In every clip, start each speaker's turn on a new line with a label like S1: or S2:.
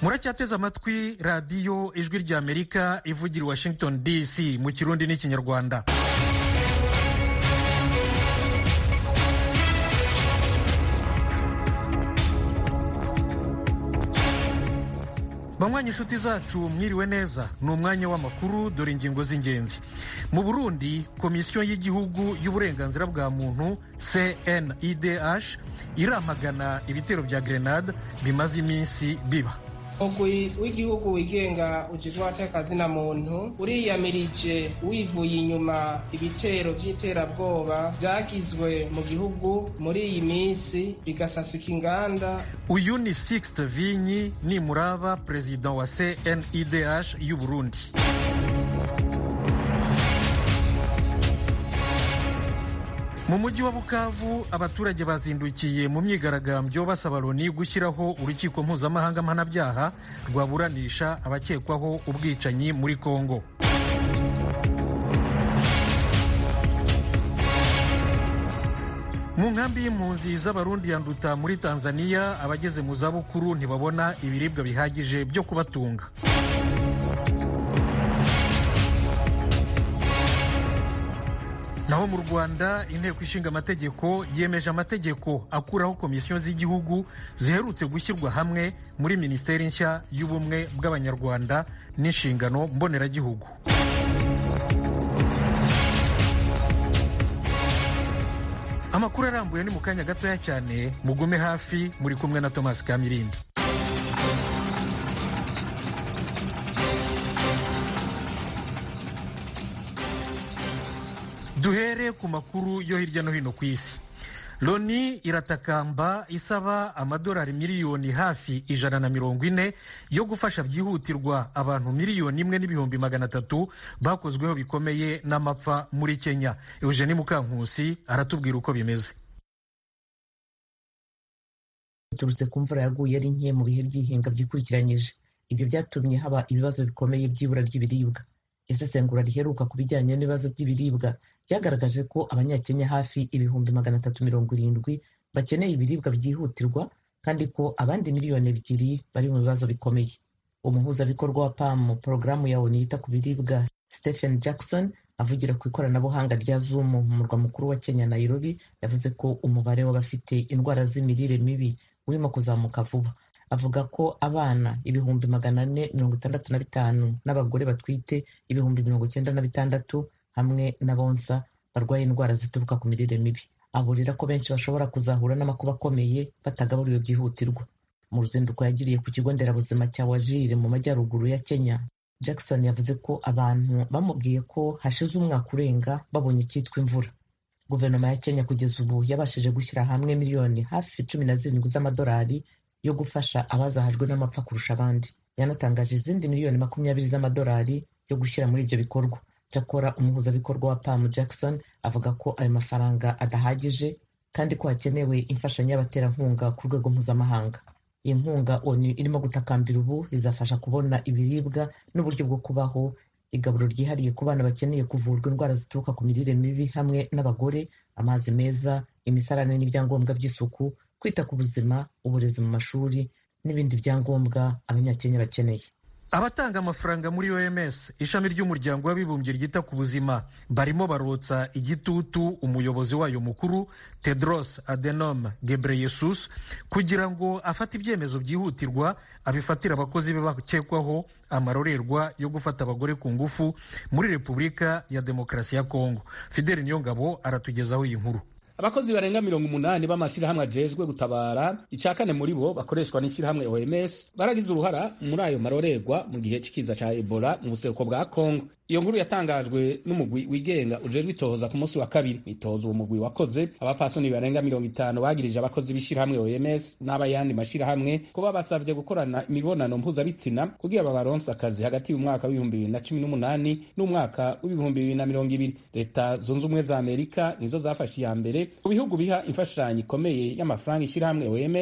S1: muracyateze amatwi radiyo ijwi ry'amerika ivugira i washington dc mu kirundi n'ikinyarwanda banywanyi inshuti zacu mwiriwe neza ni umwanya w'amakuru dore ingingo z'ingenzi mu burundi komisiyo y'igihugu y'uburenganzira bwa muntu cnidh iramagana ibitero bya grenade bimaze iminsi biba
S2: umugwi w'igihugu wigenga ujejwe abatekazina muntu uriyamirije wivuye inyuma ibitero by'iterabwoba byagizwe mu gihugu muri iyi minsi bigasasika inganda
S1: uyu ni sixte vinyi nimuraba perezida wa cnidh y'u burundi mu mujyi wa bukavu abaturage bazindukiye mu myigaragambyo basaba loni gushyiraho urukiko mpuzamahanga mpanabyaha rwaburanisha abakekwaho ubwicanyi muri kongo mu nkambi y'impunzi z'abarundi ya nduta muri tanzania abageze mu zabukuru ntibabona ibiribwa bihagije byo kubatunga naho mu rwanda inteko ishinga amategeko yemeje amategeko akuraho komisiyo z'igihugu ziherutse gushyirwa hamwe muri minisiteri nshya y'ubumwe bw'abanyarwanda n'inshingano mboneragihugu amakuru arambuye ni mu kanya gatoya cyane mugume hafi muri kumwe na thomas kamirindi duhere ku makuru yo hirya no hino ku isi loni iratakamba isaba amadolari miliyoni hafi ijana na mirongo ine yo gufasha byihutirwa abantu miliyoni imwe n'ibihumbi magana atatu bakozweho bikomeye n'amapfa muri kenya eugeni mukankusi aratubwira uko bimeze
S3: biturutse ku mvura yaguye ari nke mu bihe by'ihinga byikurikiranyije ibyo byatumye haba ibibazo bikomeye by'ibura ry'ibiribwa isesengura riheruka ku bijyanye n'ibibazo by'ibiribwa ryagaragaje ko abanyakenya hafi ibihumbi magana atatu mirongo irindwi bakeneye ibiribwa byihutirwa kandi ko abandi miliyoni ebyiri bari mu bibazo bikomeye umuhuzabikorwa wa pam porogaramu ya onu yita ku biribwa stephen jackson avugira ku ikoranabuhanga rya zoom mu murwa mukuru wa kenya nairobi yavuze ko umubare w'abafite indwara z'imirire mibi urimo kuzamuka vuba avuga ko abana ibihumbi magana ane mirongo itandatu na bitanu n'abagore batwite ibihumbi mirongo icyenda na bitandatu hamwe n'abonsa barwaye indwara zituruka ku mirire mibi aburira ko benshi bashobora kuzahura n'amakuba akomeye batagaburiwe byihutirwa mu ruzinduko yagiriye ku kigo nderabuzima cya wajire mu majyaruguru ya kenya jackson yavuze ko abantu bamubwiye ko hashize umwaka urenga babonye icyitwa imvura guverinoma ya kenya kugeza ubu yabashije gushyira hamwe miliyoni hafi cumi na zirindwi z'amadolari yo gufasha abazahajwe n'amapfa kurusha abandi yanatangaje izindi miliyoni makumyabiri z'amadolari yo gushyira muri ibyo bikorwa cyakora umuhuzabikorwa wa pam jackson avuga ko ayo mafaranga adahagije kandi ko hakenewe imfashanyo y'abaterankunga ku rwego mpuzamahanga iyi nkunga onu irimo gutakambira ubu izafasha kubona ibiribwa n'uburyo bwo kubaho igaburo ryihariye ku bana bakeneye kuvurwa indwara zituruka ku mirire mibi hamwe n'abagore amazi meza imisarane n'ibyangombwa by'isuku kwita ku buzima uburezi mu mashuri n'ibindi byangombwa abanyakenya bakeneye
S1: abatanga amafaranga muri oms ishami ry'umuryango w'abibumbye ryita ku buzima barimo barotsa igitutu umuyobozi wayo mukuru tedros adenom gebreyesus kugira ngo afate ibyemezo byihutirwa abifatire abakozi be bakekwaho amarorerwa yo gufata abagore ku ngufu muri repubulika ya demokarasi ya kongo fideli niyongabo aratugezaho iyi nkuru
S4: abakozi barenga mirongo umunani b'amashyirahamwe ajejwe gutabara icya kane muri bo bakoreshwa n'ishyirahamwe oms baragize uruhara muri ayo marorerwa mu gihe c'ikiza ca ebola mu buseruko bwa kongo iyo nkuru yatangajwe n'umugwi wigenga ujejwe itohoza ku munsi wa kabiri itohoza uwo mugwi wakoze abapfasoni barenga mirongo itanu bagirije abakozi b'ishyirahamwe oms n'abayandi mashyirahamwe ko babasavye gukorana imibonano mpuzabitsina kugira babaronse akazi hagati y'umwaka w'ibihumbi bibiri na cumi n'umunani n'umwaka w'ibihumbi bibiri na mirongo ibiri leta zunze ubumwe za amerika nizo zafashe iya mbere ku bihugu biha imfashanyo ikomeye y'amafaranga ishyirahamwe oms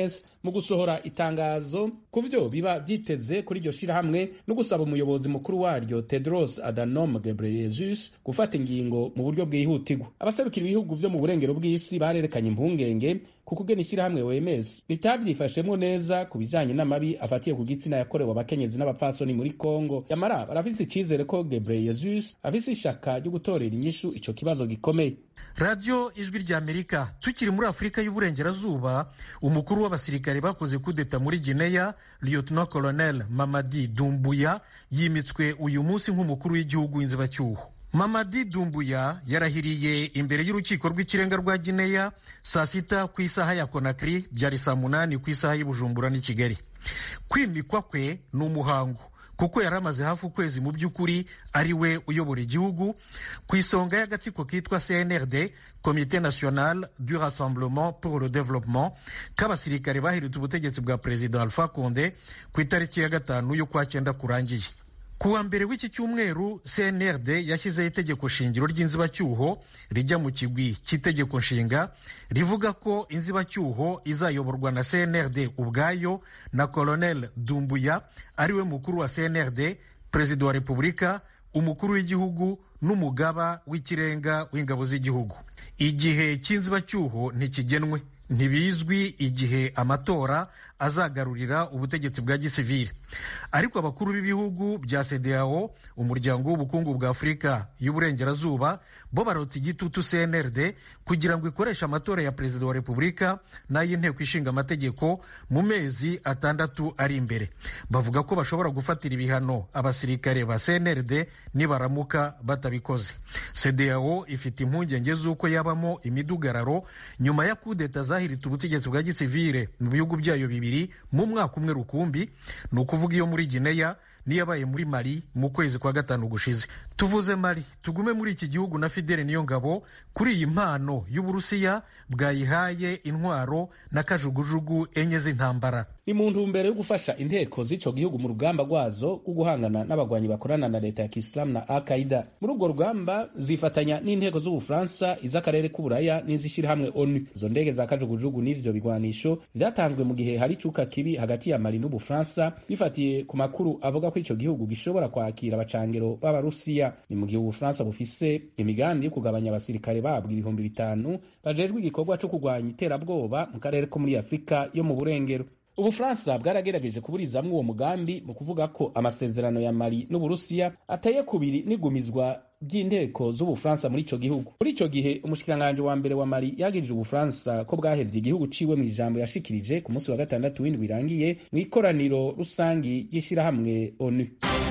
S4: mu gusohora itangazo ku vyo biba vyiteze kuri iryo shirahamwe no gusaba umuyobozi mukuru waryo Tedros Adhanom Ghebreyesus gufata ingingo mu buryo bwihutirwa abaserukira ibihugu vyo mu burengero bw'isi barerekanye impungenge kuko ugena ishyirahamwe OMS ritavyifashemwo neza ku bijanye n'amabi afatiye ku gitsina yakorewe abakenyezi n'abapfasoni muri Kongo yamara barafise icizere ko Ghebreyesus afise ishaka ryo gutorera inyishu ico kibazo gikomeye
S1: radiyo ijwi rya amerika tukiri muri afurika y'uburengerazuba umukuru w'abasirikare bakoze kudeta muri gineya lieutenant colonel mamadi dumbuya yimitswe uyu munsi nk'umukuru w'igihugu w'inzibacyuho mamadi dumbuya yarahiriye imbere y'urukiko rw'ikirenga rwa gineya saa sita ku isaha ya konakiri byari saa munani ku isaha y'ubujumbura n'i kigali kwimikwa kwe ni umuhango kuko yari amaze hafi ukwezi mu by'ukuri ari we uyobora igihugu ku isonga y'agatsiko kitwa cnrd komite national du rassemblement pour le développement k'abasirikare bahiritse ubutegetsi bwa perezida alpha conde ku itariki ya gatanu y'ukwa cyenda kurangiye ku wa mbere w'iki cyumweru cnrd yashyizeho itegeko shingiro ry'inzibacyuho rijya mu kigwi cy'itegeko nshinga rivuga ko inzibacyuho izayoborwa na cnrd ubwayo na colonel dumbuya ariwe mukuru wa cnrd perezida wa repubulika umukuru w'igihugu n'umugaba w'ikirenga w'ingabo z'igihugu igihe cy'inzibacyuho ntikigenwe ntibizwi igihe amatora azagarurira ubutegetsi bwa gisivili ariko abakuru b'ibihugu bya CEDEAO umuryango w'ubukungu bwa afurika y'uburengerazuba bo barotse igitutu cnrd kugira ngo ikoreshe amatora ya perezida wa repubulika n'ay'inteko ishinga amategeko mu mezi atandatu ari imbere bavuga ko bashobora gufatira ibihano abasirikare ba cnrd nibaramuka batabikoze CEDEAO ifite impungenge z'uko yabamo imidugararo nyuma ya kudeta zahiritse ubutegetsi bwa gisivile mu bihugu byayo bibiri mu mwaka umwe rukumbi ni ukuvuga iyo muri gineya niyabaye muri mali mu kwezi kwa gatanu gushize tuvuze mali tugume muri iki gihugu na fidele niyo ngabo kuri iyi mpano y'uburusiya bwayihaye intwaro na kajugujugu enye z'intambara
S4: ni mu ntumbero yo gufasha inteko z'ico gihugu mu rugamba rwazo rwo guhangana n'abagwanyi bakorana na leta ya kisilamu na al qaida muri urwo rugamba zifatanya n'inteko z'ubufaransa iz'akarere k'uburaya n'izishyirahamwe onu izo ndege za kajugujugu n'ivyo bigwanisho vyatanzwe mu gihe hari icuka kibi hagati ya mali n'ubufaransa bifatiye ku makuru avuga ko ico gihugu gishobora kwakira abacangero b'abarusiya ni mu gihe ubufaransa bufise imigambi yo kugabanya abasirikare babwo ibihumbi bitanu bajejwe igikorwa co kurwanya iterabwoba mu karere ko muri afurika yo mu burengero ubufaransa bwaragerageje kuburizamwo uwo mugambi mu kuvuga ko amasezerano ya mali n'uburusiya ateye kubiri n'igumizwa ry'inteko z'ubufaransa muri ico gihugu muri ico gihe umushikiranganji wa mbere wa mali yagirije ubufaransa ko bwahevye igihugu ciwe mu ijambo yashikirije ku munsi wa gatandatu w'indwi irangiye mu ikoraniro rusangi ry'ishirahamwe onu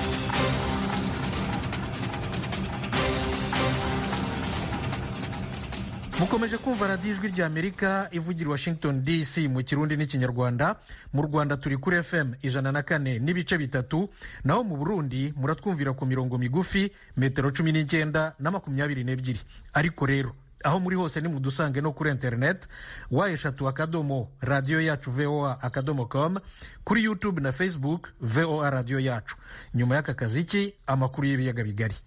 S1: mukomeje kumva radiyo ijwi rya amerika ivugira washington dc mu kirundi n'ikinyarwanda mu rwanda turi kuri fm ijana na kane n'ibice bitatu naho mu burundi muratwumvira ku mirongo migufi metero cumi n'icyenda na makumyabiri n'ebyiri ariko rero aho muri hose ni mudusange no kuri internet wa eshatu akadomo radiyo yacu voa akadomo com kuri youtube na facebook voa radiyo yacu nyuma y'aka kaziki amakuru y'ibiyaga bigari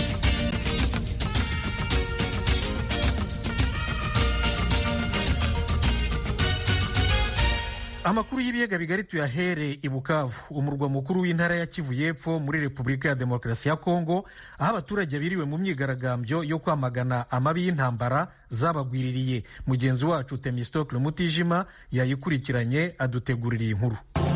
S1: amakuru y'ibiyaga bigari tuyahere i bukavu umurwa mukuru w'intara ya kivu y'epfo muri repubulika ya demokarasi ya kongo aho abaturage biriwe mu myigaragambyo yo kwamagana amabi y'intambara zabagwiririye mugenzi wacu temistokle mutijima yayikurikiranye aduteguririye inkuru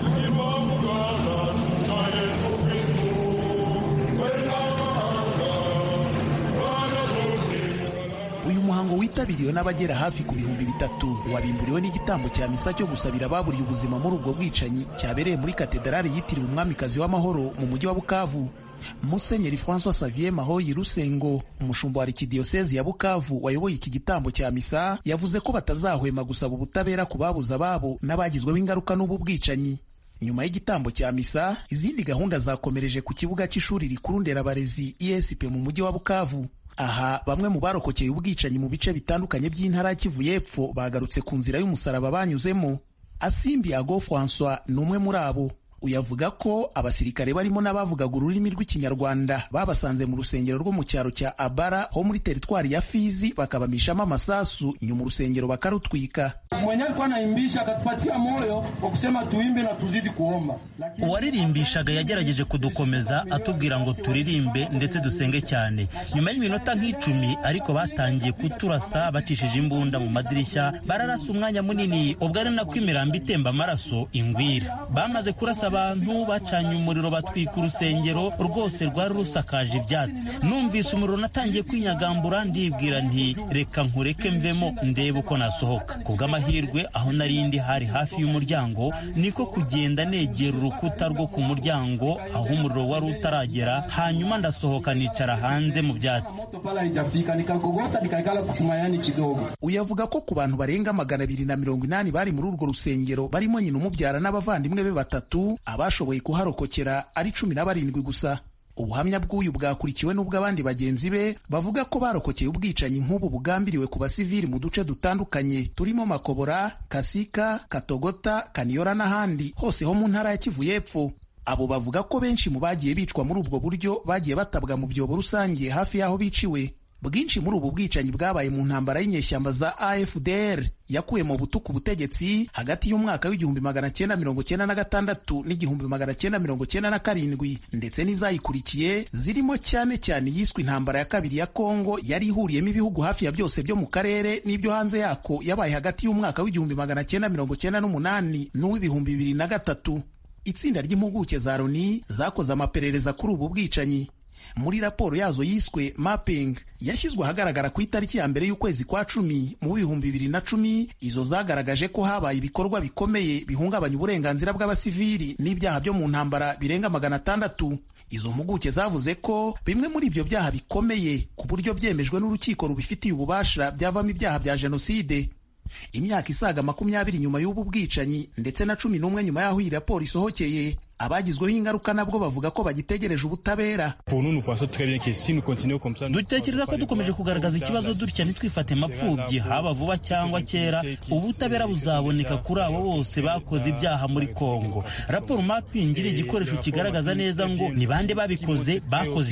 S5: uyu muhango witabiriwe n'abagera hafi ku bihumbi bitatu wabimburiwe n'igitambo cya misa cyo gusabira ababuriye ubuzima muri ubwo bwicanyi cyabereye muri katedrali yitiriwe umwamikazi w'amahoro mu mujyi wa bukavu musenyeri francois savier mahoyi rusengo umushumba wa arikidiyosezi ya bukavu wayoboye iki gitambo cya misa yavuze ko batazahwema gusaba ubutabera ku babuze ababo n'abagizweho ingaruka n'ubu bwicanyi nyuma y'igitambo cya misa izindi gahunda zakomereje ku kibuga cy'ishuri rikuru nderabarezi esp mu mujyi wa bukavu aha bamwe mu barokokeye ubwicanyi mu bice bitandukanye by'intara ya kivu y'epfo bagarutse ku nzira y'umusaraba banyuzemo asimbi ago francois ni umwe muri abo uyavuga ko abasirikare barimo n'abavugaga ururimi rw'ikinyarwanda babasanze mu rusengero rwo mu cyaro cya abara ho muri teritwari ya fizi bakabamishamo amasasu nyuma urusengero bakarutwika
S6: mwenye alikuwa anaimbisha akatupatia moyo wa kusema tuimbe na tuzidi kuomba
S7: uwaririmbishaga yagerageje kudukomeza atubwira ngo turirimbe ndetse dusenge cyane nyuma y'iminota nk'icumi ariko batangiye kuturasa bacishije imbunda mu madirishya bararasa umwanya munini ubwo ari nako imirambo itemba amaraso ingwira bamaze kurasa abantu bacanye umuriro batwika urusengero rwose rwari rusakaje ibyatsi numvise umuriro natangiye kwinyagambura ndibwira nti reka nkureke mvemo ndebe uko nasohoka ku bw'amahirwe aho nari ndi hari hafi y'umuryango niko kugenda negera urukuta rwo ku muryango aho umuriro wari utaragera hanyuma ndasohoka nicara hanze mu byatsi
S5: uyavuga ko ku bantu barenga magana abiri na mirongo inani bari muri urwo rusengero barimo nyina umubyara n'abavandimwe be batatu abashoboye kuharokokera ari cumi na barindwi gusa ubuhamya bw'uyu bwakurikiwe n'ubw'abandi bagenzi be bavuga ko barokokeye ubwicanyi nk'ubu bugambiriwe ku basivili mu duce dutandukanye turimo makobora kasika katogota kaniyora n'ahandi hose ho mu ntara ya kivu y'epfo abo bavuga ko benshi mu bagiye bicwa muri ubwo buryo bagiye batabwa mu byobo rusange hafi y'aho biciwe bwinshi muri ubu bwicanyi bwabaye mu ntambara y'inyeshyamba za AFDR yakuye mu butuku ubutegetsi hagati y'umwaka w'igihumbi magana cyenda mirongo cyenda na gatandatu n'igihumbi magana cyenda mirongo cyenda na karindwi ndetse n'izayikurikiye zirimo cyane cyane yiswe intambara ya kabiri ya Kongo yari ihuriyemo ibihugu hafi ya byose byo mu karere n'ibyo hanze yako yabaye hagati y'umwaka w'igihumbi magana cyenda mirongo cyenda n'umunani n'uw'ibihumbi bibiri na gatatu itsinda ry'impuguke za Loni zakoze amaperereza kuri ubu bwicanyi muri raporo yazo yiswe mapping yashyizwe ahagaragara ku itariki ya mbere y'ukwezi kwa cumi mu bihumbi bibiri na cumi izo zagaragaje ko habaye ibikorwa bikomeye bihungabanya uburenganzira bw'abasivili n'ibyaha byo mu ntambara birenga magana atandatu izo mpuguke zavuze ko bimwe muri ibyo byaha bikomeye ku buryo byemejwe n'urukiko rubifitiye ububasha byavamo ibyaha bya jenoside imyaka isaga makumyabiri nyuma y'ubu bwicanyi ndetse na cumi n'umwe nyuma y'aho iyi raporo isohokeye abagizweho ingaruka nabwo bavuga ko bagitegereje ubutabera
S7: dutekereza ko dukomeje kugaragaza ikibazo dutya ntitwifate mapfubyi haba vuba cyangwa kera ubutabera buzaboneka kuri abo bose bakoze ibyaha muri kongo raporo mapping iri igikoresho kigaragaza neza ngo ni bande babikoze bakoze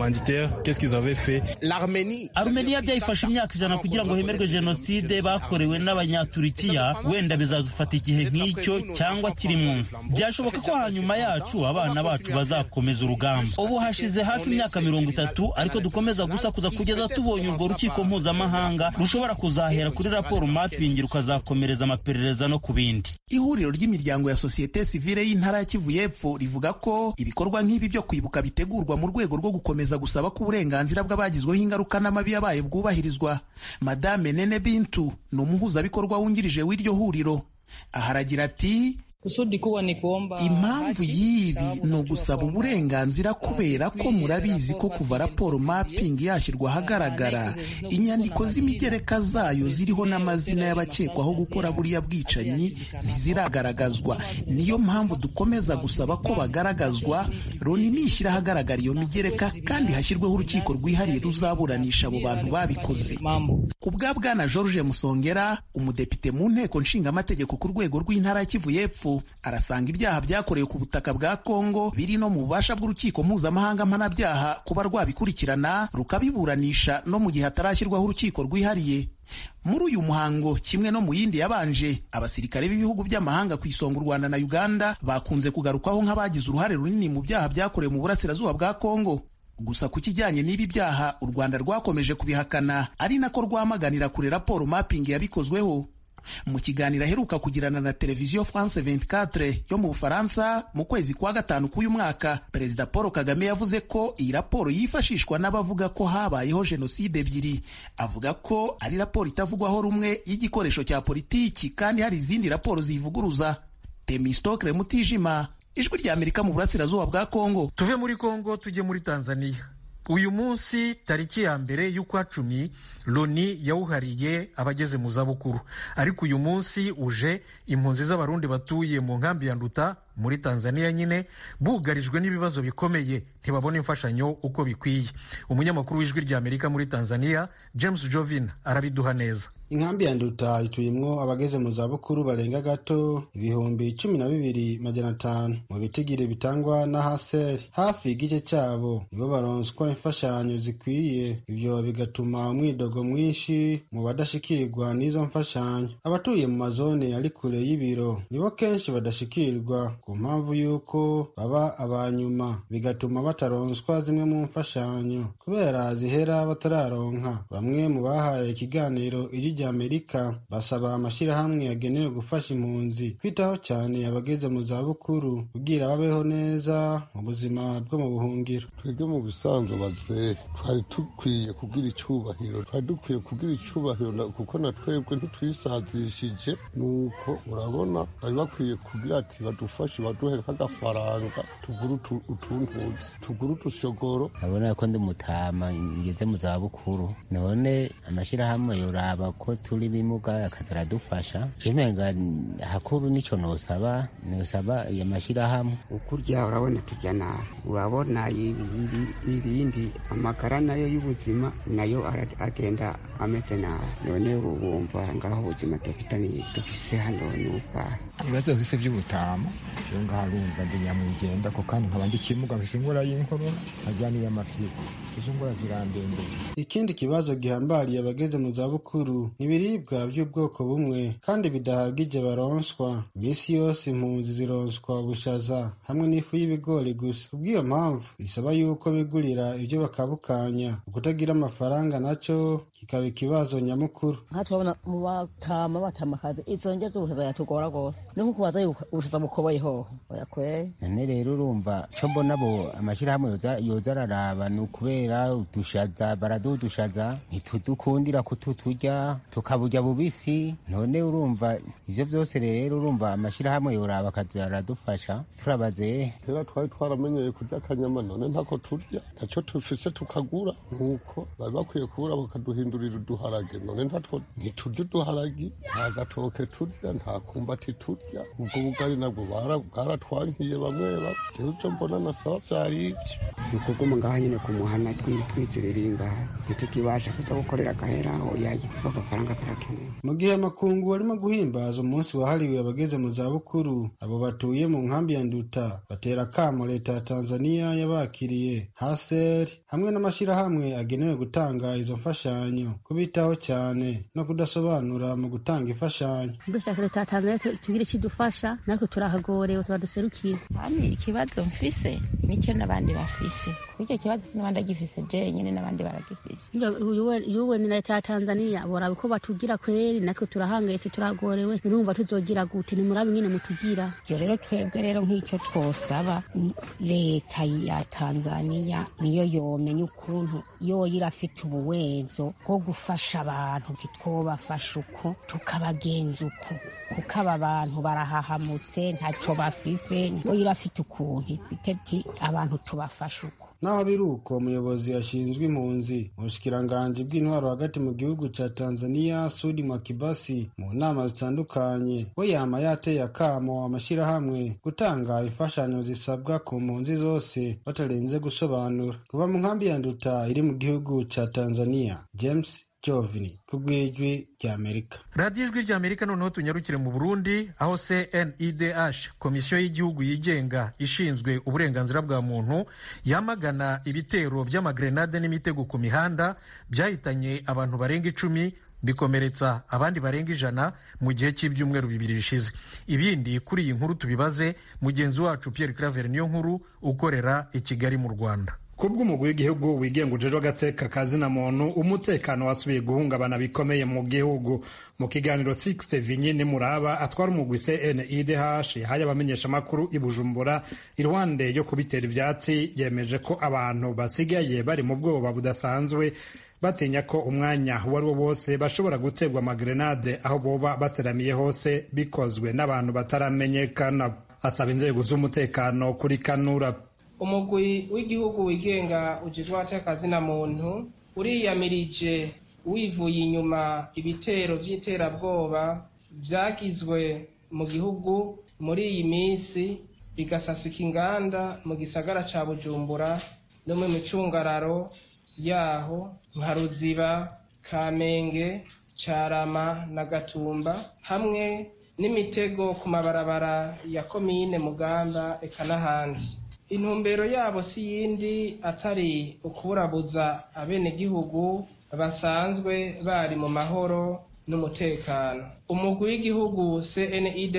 S7: iki arumeniya byayifashe imyaka ijana kugira ngo hemerwe jenoside bakorewe n'abanyaturikiya wenda bizadufata igihe nk'icyo cyangwa kiri munsi byashoboka ko hanyuma yacu abana bacu bazakomeza urugamba ubu hashize hafi imyaka mirongo itatu ariko dukomeza gusakuza kugeza tubonye urwo rukiko mpuzamahanga rushobora kuzahera kuri raporo mapping rukazakomereza amaperereza no ku bindi
S5: ihuriro ry'imiryango ya sosiyete sivile y'intara ya kivu y'epfo rivuga ko ibikorwa nk'ibi byo kwibuka bitegurwa mu rwego rwo gukomeza gusaba ko uburenganzira bw'abagizweho ingaruka n'amabi yabaye bwubahirizwa madame nene bintu ni umuhuzabikorwa wungirije w'iryo huriro aha aragira ati
S8: Kusudi kuwa ni kuomba
S5: impamvu y'ibi ni ugusaba uburenganzira kubera ko murabizi ko kuva raporo mapping yashyirwa ahagaragara inyandiko z'imigereka zayo ziriho n'amazina y'abakekwaho gukora buriya bwicanyi ntiziragaragazwa niyo mpamvu dukomeza gusaba ko bagaragazwa loni nishyira ahagaragara iyo migereka kandi hashyirweho urukiko rwihariye ruzaburanisha abo bantu babikoze ku bwa bwana george musongera umudepite mu nteko nshingamategeko ku rwego rw'intara ya kivu y'epfo arasanga ibyaha byakorewe ku butaka bwa Kongo biri no mu bubasha bw'urukiko mpuzamahanga mpanabyaha kuba rwabikurikirana rukabiburanisha no mu gihe hatarashyirwaho urukiko rwihariye muri uyu muhango kimwe no mu yindi yabanje abasirikare b'ibihugu by'amahanga ku isonga u Rwanda na Uganda bakunze kugarukwaho nk'abagize uruhare runini mu byaha byakorewe mu burasirazuba bwa Kongo gusa ku kijyanye n'ibi byaha u Rwanda rwakomeje kubihakana ari nako rwamaganira kure raporo mapping yabikozweho mu kiganiro aheruka kugirana na televiziyo France 24 yo mu Bufaransa mu kwezi kwa gatanu k'uyu mwaka perezida Paul Kagame yavuze ko iyi raporo yifashishwa n'abavuga ko habayeho jenoside ebyiri avuga ko ari raporo itavugwaho rumwe y'igikoresho cya politiki kandi hari izindi raporo ziyivuguruza Temistokle Mutijima ijwi rya Amerika mu burasirazuba bwa Kongo
S1: tuve muri Kongo tujye muri Tanzania uyu munsi tariki ya mbere y'ukwa cumi loni yawuhariye abageze mu zabukuru ariko uyu munsi uje impunzi z'abarundi batuye mu nkambi ya nduta muri tanzania nyine bugarijwe n'ibibazo bikomeye ntibabona imfashanyo uko bikwiye umunyamakuru w'ijwi rya amerika muri tanzania james jovin arabiduha neza
S8: inkambi ya nduta ituyemwo abageze mu zabukuru barenga gato ibihumbi cumi na bibiri majana atanu mu bitigiri bitangwa na haseri hafi igice cyabo nibo baronswa imfashanyo zikwiye ivyo bigatuma umwidogo mwinshi mu badashikirwa n'izo mfashanyo abatuye mu mazone ari kure y'ibiro nibo kenshi badashikirwa ku mpamvu y'uko baba abanyuma bigatuma bataronswa zimwe mu mfashanyo kubera zihera batararonka bamwe mu bahaye ikiganiro ijwi amerika basaba amashyirahamwe yagenewe gufasha impunzi kwitaho cyane abageze mu zabukuru kugira babeho neza mu buzima bwo mu buhungiro
S9: twebwe mu bisanzwe bazeye twari dukwiye kugira icyubahiro twari dukwiye kugira icyubahiro kuko na twebwe ntitwisazishije nuko urabona bari bakwiye kugira ati badufashe baduhe nk'agafaranga tugure utuntuzi tugure utushogoro
S10: urabona ko ndi mutama ngeze mu zabukuru none amashyirahamwe yoraba ko turi bimuga akaza aradufasha kimenga hakuru nicyo nosaba nosaba iyo mashyirahamwe
S11: ukurya urabona tujya nabi urabona ibindi amagara nayo y'ubuzima nayo agenda ameze nabi none wumva ngaho ubuzima dufitanye dufise hano n'ubwaha
S12: ibibazo bifite by'ubutama iyo ngaho urumva ndi nyamwigenda ko kandi nkaba ndi kimuga mfite ingora y'inkorora nkajya n'iy'amafyigo izo ngora zirandembeye
S8: ikindi kibazo gihambariye abageze mu zabukuru ibiribwa by'ubwoko bumwe kandi bidahagije baronswa iminsi yose impunzi zironswa ubushaza hamwe n'ifu y'ibigori gusa kubw'iyo mpamvu bisaba yuko bigurira ibyo bakabukanya ukutagira amafaranga nacyo kikaba ikibazo nyamukuru
S13: nka turabona mu batama batamakazi izo ndya z'ubushaza yatugora rwose ni nko kubaza ubushaza bukoboye hoho oya kweri
S10: none rero urumva co mbona bo amashyirahamwe yoza araraba ni ukubera udushaza baraduha udushaza ntitudukundira kututurya tukaburya bubisi none urumva ivyo vyose rero urumva amashyirahamwe yoraba akaza aradufasha turabaze
S9: kera twari twaramenyeye kurya akanyama none ntako turya ntaco tufise tukagura nk'uko bari bakwiye kubura bakaduhindurira uduharage none ntatwo ntiturya uduharagi nta gatoke turya nta kumbati turya ubwo bugari nabwo bwaratwankiye bamwe bamwe jewe ivyo mbona nasaba vyari ivyo
S11: dukuguma ngaha nyene ku muhana twizirira ngaha ntitukibasha kuza gukorera agahera oyaye kuko agafaranga karakenewe
S8: mu gihe amakungu arimo guhimbaza umunsi wahariwe abageze mu zabukuru abo batuye mu nkambi ya nduta batera akamo leta ya tanzania yabakiriye haseri hamwe n'amashyirahamwe agenewe gutanga izo mfashanyo kubitaho cyane no kudasobanura mu gutanga imfashanyo
S14: dushaka leta ya tanzania tugira ikidufasha natwe turahagorewe tuba duserukiye
S15: hano ikibazo mfise nicyo n'abandi bafise icyo kibazo sinabandi agifise je nyine n'abandi baragifise
S14: yuwe ni leta ya tanzania boraba uko batugira kweri natwe turahangayitse turagorewe nurumva tuzogira gute nimurabe nyine mutugira
S15: ivyo rero twebwe rero nk'icyo twosaba leta ya tanzania niyo yomenya ukuntu yoyo irafite ubuwezo bwo gufasha abantu ntitwobafasha uko tukabagenza uko kuko aba bantu barahahamutse ntaco bafise yo irafite ukuntu ifite ti abantu tubafasha uko
S8: naho biri uko umuyobozi ashinzwe impunzi mu bushikiranganji bw'intwaro hagati mu gihugu ca tanzania sudi mwakibasi mu nama zitandukanye we yama yateye akamo amashyirahamwe gutanga imfashanyo zisabwa ku mpunzi zose batarenze gusobanura kuva mu nkambi ya nduta iri mu gihugu ca tanzania james jovini ku bw'ijwi ry'amerika
S1: radiyo ijwi ry'amerika noneho tunyarukire mu burundi aho cnidh komisiyo y'igihugu yigenga ishinzwe uburenganzira bwa muntu yamagana ibitero by'amagrenade n'imitego ku mihanda byahitanye abantu barenga icumi bikomeretsa abandi barenga ijana mu gihe cy'ibyumweru bibiri bishize ibindi kuri iyi nkuru tubibaze mugenzi wacu Pierre Claver niyo nkuru ukorera i Kigali mu Rwanda
S16: kubw'umugwi w'igihugu wigenga ujejwe agateka kazina muntu umutekano wasubiye guhungabana bikomeye mu gihugu mu kiganiro 6 vinyine muraba atwara umugwi CNIDH yahaye abamenyeshamakuru i Bujumbura iruhande yo kubitera ivyatsi yemeje ko abantu basigaye bari mu bwoba budasanzwe batinya ko umwanya uwo ari wo wose bashobora guterwa amagrenade aho boba bateramiye hose bikozwe n'abantu bataramenyekana asaba inzego z'umutekano kuri kanura
S2: umugwi w'igihugu wigenga ujejwe abatekazina muntu uriyamirije wivuye inyuma ibitero by'iterabwoba byagizwe mu gihugu muri iyi minsi bigasasika inganda mu gisagara ca bujumbura no mu micungararo yaho nka ruziba kamenge carama na gatumba hamwe n'imitego ku mabarabara ya komine mugamba eka n'ahandi intumbero yabo si yindi atari ukuburabuza abenegihugu basanzwe bari mu mahoro n'umutekano umugwi w'igihugu cnidh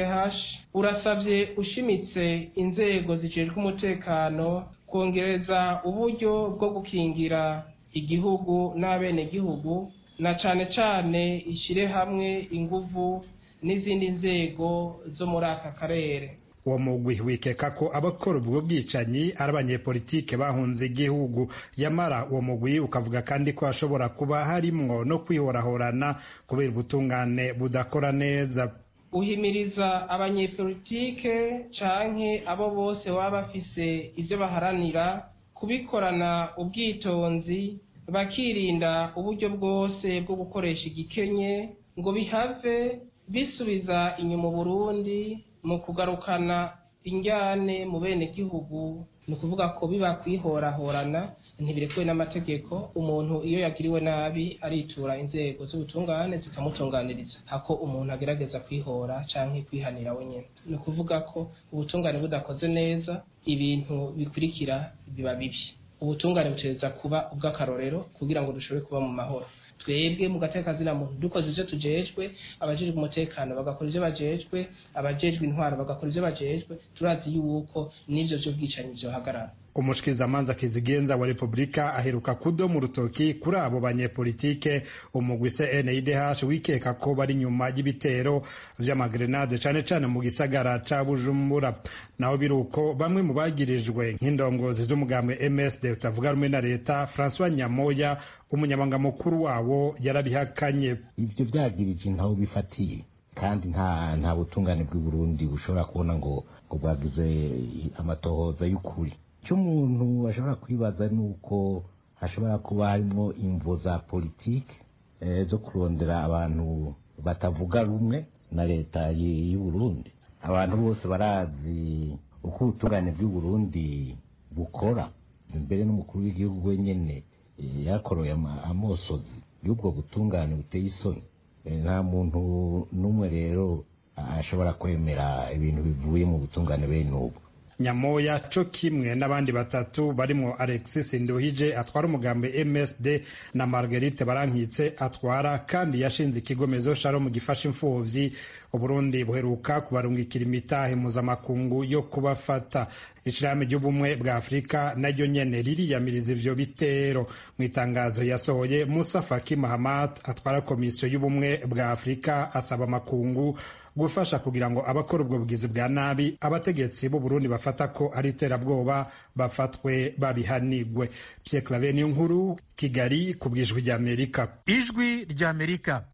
S2: urasabye ushimitse inzego zijejwe umutekano kongereza uburyo bwo gukingira igihugu n'abenegihugu na cane cane ishire hamwe inguvu n'izindi nzego zo muri aka karere
S16: uwo mugwi wikeka ko abakora ubwo bwicanyi ari abanyepolitike bahunze igihugu yamara uwo mugwi ukavuga kandi ko hashobora kuba harimwo no kwihorahorana kubera ubutungane budakora neza
S2: uhimiriza abanyepolitike canke abo bose baba bafise ivyo baharanira kubikorana ubwitonzi bakirinda uburyo bwose bwo gukoresha igikenye ngo bihave bisubiza inyuma Burundi mu kugarukana injyane mu bene gihugu ni ukuvuga ko biba kwihorahorana ntibirekuwe n'amategeko umuntu iyo yagiriwe nabi aritura inzego z'ubutungane zikamutunganiriza hako umuntu agerageza kwihora canke kwihanira wenyine ni ukuvuga ko ubutungane budakoze neza ibintu bikurikira biba bibi ubutungane butereza kuba ubw'akarorero kugira ngo dushobore kuba mu mahoro twebwe mu gateka kazina muntu dukoze ivyo tujejwe abajejwe umutekano bagakora ivyo bajejwe abajejwe intwaro bagakora ivyo bajejwe turazi yuko n'ivyo vy'ubwicanyi vyohagarara
S16: umushikizamanza kizigenza wa repubulika aheruka kudoma urutoki kuri abo banyepolitike umugwi cndh wikeka ko bari nyuma y'ibitero vy'amagrenade cane cane mu gisagara ca bujumbura naho biruko bamwe mu bagirijwe nk'indongozi z'umugambwe msd utavuga rumwe na leta francois nyamoya umunyamabanga mukuru wabo yarabihakanye
S17: ivyo vyagirije ntaho bifatiye kandi nta nta butungane bw'i burundi bushobora kubona ngo ngo bwagize amatohoza y'ukuri icyo umuntu ashobora kwibaza ni uko hashobora kuba harimo imvo za politiki zo kurondera abantu batavuga rumwe na leta y'u Burundi abantu bose barazi uko ubutungane bw'u Burundi bukora mbere n'umukuru w'igihugu wenyine yakoroye amosozi y'ubwo butungane buteye isoni nta muntu n'umwe rero ashobora kwemera ibintu bivuye mu butungane bene ubu
S16: nyamoya co kimwe n'abandi batatu barimwo alexis nduhije atwara umugambi msd na marguerite barankitse atwara kandi yashinze ikigo mezo sharom gifasha imfuvyi uburundi buheruka kubarungikira imitahe mpuzamakungu yo kubafata ishirahamwe ry'ubumwe bwa afurika naryo nyene ririyamiriza ivyo bitero mu itangazo yasohoye musa faki mahamat atwara komisiyo y'ubumwe bwa afurika asaba amakungu gufasha kugira ngo abakora ubwo bugizi bwa nabi abategetsi b'u Burundi bafata ko ari iterabwoba bafatwe babihanigwe Pierre Claver niyo nkuru Kigali ku bwijwi rya Amerika
S1: ijwi rya Amerika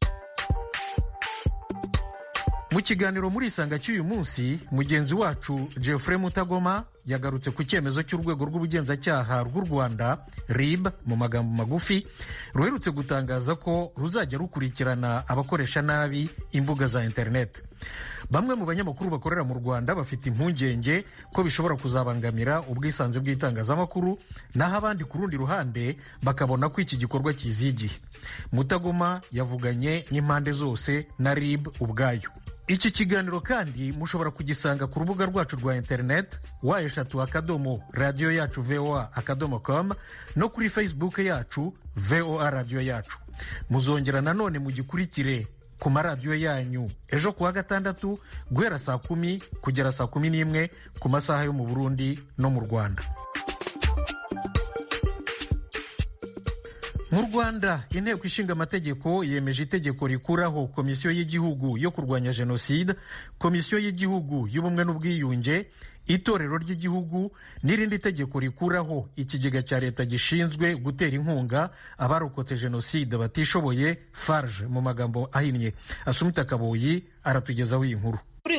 S1: mu kiganiro muri isanga cy'uyu munsi mugenzi wacu Geoffrey Mutagoma yagarutse ku cyemezo cy'urwego rw'ubugenzacyaha rw'u Rwanda RIB mu magambo magufi ruherutse gutangaza ko ruzajya rukurikirana abakoresha nabi imbuga za internet bamwe mu banyamakuru bakorera mu Rwanda bafite impungenge ko bishobora kuzabangamira ubwisanzure bw'itangazamakuru naho abandi ku rundi ruhande bakabona ko iki gikorwa kizigiye Mutagoma yavuganye n'impande zose na RIB ubwayo iki kiganiro kandi mushobora kugisanga ku rubuga rwacu rwa interineti wa eshatu akadomo radiyo yacu voa akadomo com no kuri facebook yacu voa radiyo yacu muzongera nanone mugikurikire ku maradiyo yanyu ejo kuwa gatandatu guhera saa kumi kugera saa kumi n'imwe ku masaha yo mu burundi no mu rwanda mu rwanda inteko ishinga amategeko yemeje itegeko rikuraho komisiyo y'igihugu yo kurwanya jenoside komisiyo y'igihugu y'ubumwe n'ubwiyunge itorero ry'igihugu n'irindi tegeko rikuraho ikigega cya leta gishinzwe gutera inkunga abarokotse jenoside batishoboye farge mu magambo ahinnye asumita kaboyi aratugezaho iyi nkuru
S18: kuri uyu wa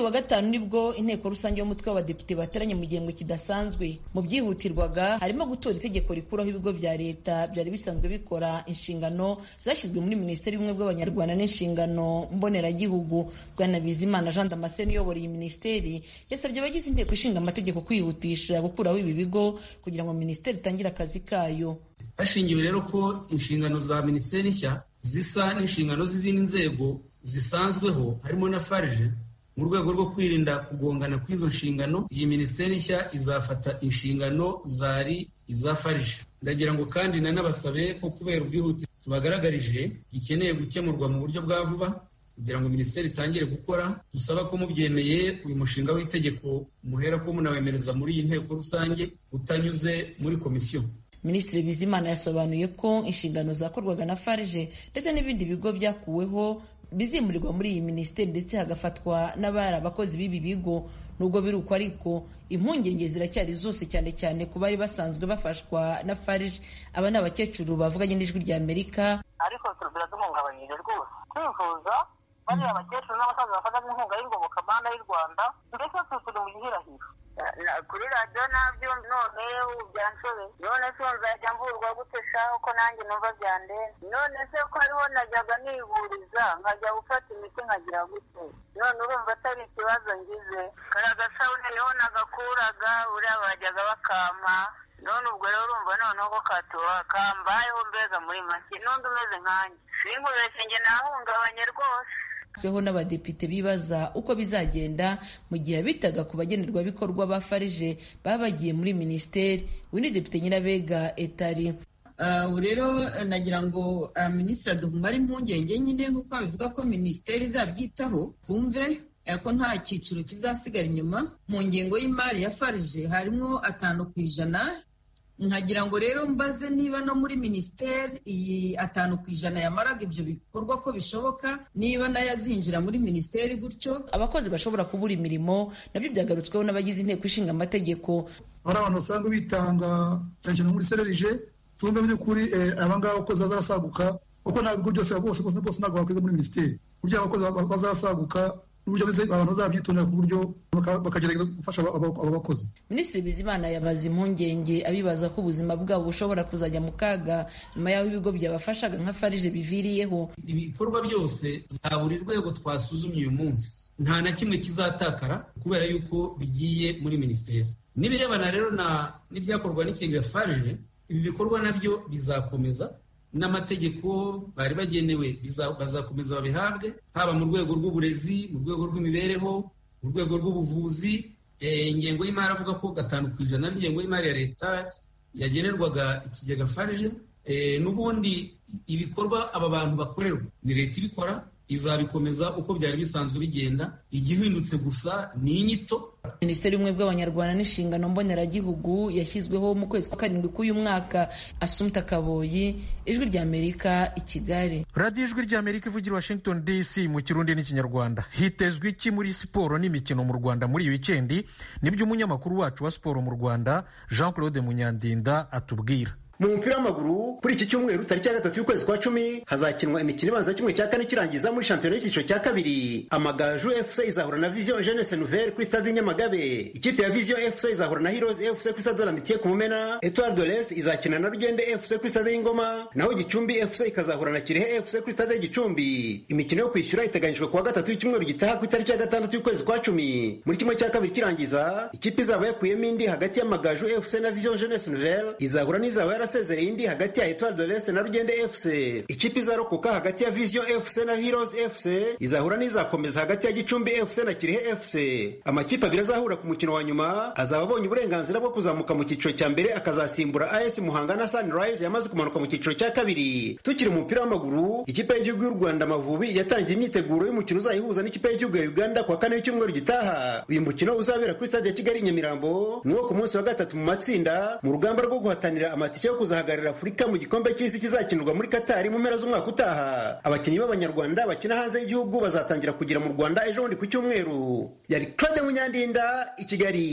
S18: wa gatanu nibwo inteko rusange y'umutwe w'abadepite bateranye mu gihembwe kidasanzwe mu byihutirwaga harimo gutora itegeko rikuraho ibigo bya leta byari bisanzwe bikora inshingano zashyizwe muri minisiteri y'ubumwe bw'abanyarwanda n'inshingano mboneragihugu bwana bizimana jean damascene uyobora iyi minisiteri yasabye abagize inteko ishinga amategeko kwihutisha gukuraho ibi bigo kugira ngo minisiteri itangire akazi kayo
S19: hashingiwe rero ko inshingano za minisiteri nshya zisa n'inshingano z'izindi nzego zisanzweho harimo na farije mu rwego rwo kwirinda kugongana kw'izo nshingano iyi minisiteri nshya izafata inshingano zari iza farije ndagira ngo kandi nanabasabe ko kubera ubwihute tubagaragarije gikeneye gukemurwa mu buryo bwa vuba kugira ngo minisiteri itangire gukora dusaba ko mubyemeye uyu mushinga w'itegeko muhera ko munawemereza muri iyi nteko rusange utanyuze muri komisiyo
S18: minisitiri bizimana yasobanuye ko inshingano zakorwaga na farije ndetse n'ibindi bigo byakuweho bizimurirwa muri iyi minisiteri ndetse hagafatwa n'abari abakozi b'ibi bigo nubwo biri uko ariko impungenge ziracyari zose cyane cyane ku bari basanzwe bafashwa na farije aba ni abakecuru bavuganye n'ijwi rya amerika
S20: ariko biraduhungabanyije rwose kwivuza bariya abakecuru n'abasaza bafata inkunga y'ingoboka mana y'u rwanda mbese turi mu gihirahiro kuri radiyo nabyo none byanshore none se nzajya mvurwa gute shaho ko nanjye numva byandenze none se ko hariho najyaga nivuriza nkajya gufata imiti nkagira gute none urumva atari ikibazo ngize kariya gasabune niho nagakuraga uriya bajyaga bakampa none ubwo rero urumva noneho ko katuba kambayeho mbega muri make n'undi umeze nkanjye sinkubeshye njye nahungabanye rwose
S18: tweho n'abadepite bibaza uko bizagenda mu gihe bitaga ku bagenerwabikorwa ba farije baba bagiye muri minisiteri uyu ni depite nyirabega etari
S21: ubu rero nagira ngo minisitiri aduhumare impungenge nyine nk'uko babivuga ko minisiteri izabyitaho twumve ko nta cyiciro kizasigara inyuma mu ngengo y'imari ya farije harimo atanu ku ijana nkagira ngo rero mbaze niba no muri minisiteri iyi atanu ku ijana yamaraga ibyo bikorwa ko bishoboka niba nayo azinjira muri minisiteri gutyo
S18: abakozi bashobora kubura imirimo nabyo byagarutsweho n'abagize inteko ishinga amategeko
S22: hari abantu basanzwe bitanga cyane cyane muri sererije tumve by'ukuri abangaba abakozi bazasaguka kuko nta bigo byose bose bose bose ntabwo bakwiga muri minisiteri uburyo abakozi bazasaguka n'uburyo abantu bazabyitondera ku buryo bakagerageza gufasha abo bakozi
S18: minisitiri bizimana yabaza impungenge abibaza ko ubuzima bwabo bushobora kuzajya mu kaga nyuma y'aho ibigo byabafashaga nka farije biviriyeho
S19: ibikorwa byose za buri rwego twasuzumye uyu munsi nta na kimwe kizatakara kubera yuko bigiye muri minisiteri n'ibirebana rero n'ibyakorwa n'ikigo farije ibi bikorwa nabyo bizakomeza n'amategeko bari bagenewe bazakomeza babihabwe haba mu rwego rw'uburezi mu rwego rw'imibereho mu rwego rw'ubuvuzi ingengo y'imari avuga ko gatanu ku ijana n'ingengo y'imari ya leta yagenerwaga ikigega farije n'ubundi ibikorwa aba bantu bakorerwa ni leta ibikora izabikomeza uko byari bisanzwe bigenda igihindutse gusa ni inyito
S18: minisiteri y'ubumwe bw'abanyarwanda n'inshingano mboneragihugu yashyizweho mu kwezi kwa karindwi k'uyu mwaka asumta kaboyi ijwi ry'amerika i kigali
S1: radiyo ijwi ry'amerika ivugira washington dc mu kirundi n'ikinyarwanda hitezwe iki muri siporo n'imikino mu rwanda muri iyi wikendi nibyo umunyamakuru wacu wa siporo mu rwanda jean claude munyandinda atubwira
S23: mu mupira w'amaguru kuri iki cyumweru tariki ya gatatu y'ukwezi kwa cumi hazakinwa imikino ibanza kimwe cya kane kirangiza muri shampiyona y'icyiciro cya kabiri amagaju fc izahura na vision jeunesse nouvelle kuri stade nyamagabe ikipe ya vision fc izahura na heroes fc kuri stade lamitiye ku mumena etoile de l'est izakina na rugende fc kuri stade y'ingoma naho gicumbi fc ikazahura na kirehe fc kuri stade y'igicumbi imikino yo kwishyura iteganyijwe kuwa gatatu y'icyumweru gitaha ku itariki ya gatandatu y'ukwezi kwa cumi muri kimwe cya kabiri kirangiza ikipe izaba yakuyemo indi hagati y'amagaju fc na vision jeunesse nouvelle izahura n'izaba yara yarasezereye indi hagati ya Etoile de l'Est na Rugende FC. Ikipe izarokoka hagati ya Vision FC na Heroes FC izahura n'izakomeza hagati ya Gicumbi FC na Kirehe FC. Amakipe abiri azahura ku mukino wa nyuma azaba abonye uburenganzira bwo kuzamuka mu cyiciro cya mbere akazasimbura AS Muhanga na Sunrise yamaze kumanuka mu cyiciro cya kabiri. Tukiri mu mupira w'amaguru, ikipe y'igihugu y'u Rwanda Amavubi yatangiye imyiteguro y'umukino uzayihuza n'ikipe y'igihugu ya Uganda kwa kane w'icyumweru gitaha. Uyu mukino uzabera kuri stade ya Kigali i Nyamirambo ni wo ku munsi wa gatatu mu matsinda mu rugamba rwo guhatanira amatike yo kuzahagararira Afurika mu gikombe cy'isi kizakinirwa muri Katari mu mpera z'umwaka utaha. Abakinnyi b'Abanyarwanda bakina hanze y'igihugu bazatangira kugera mu Rwanda ejo bundi ku cyumweru. Yari Claude Munyandinda i Kigali.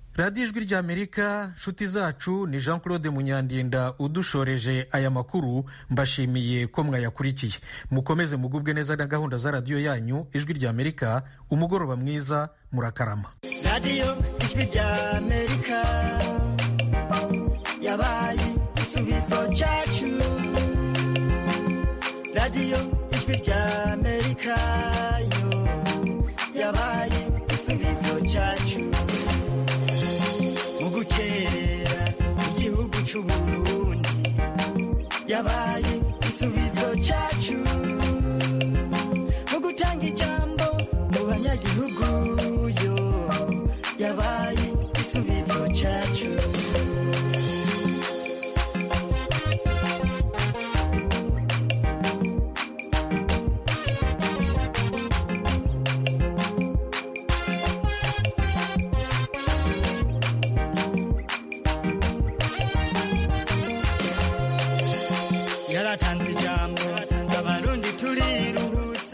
S1: radiyo ijwi ry'amerika nshuti zacu ni jean claude munyandinda udushoreje aya makuru mbashimiye ko mwayakurikiye mukomeze mugubwe neza na gahunda za radiyo yanyu ijwi ry'amerika umugoroba mwiza murakarama
S3: radiyo ijwi ry'amerika yabaye igisubizo cyacu radiyo ijwi ry'amerika yo yabaye igisubizo cyacu mu gutera igihugu cy'uburundi yabaye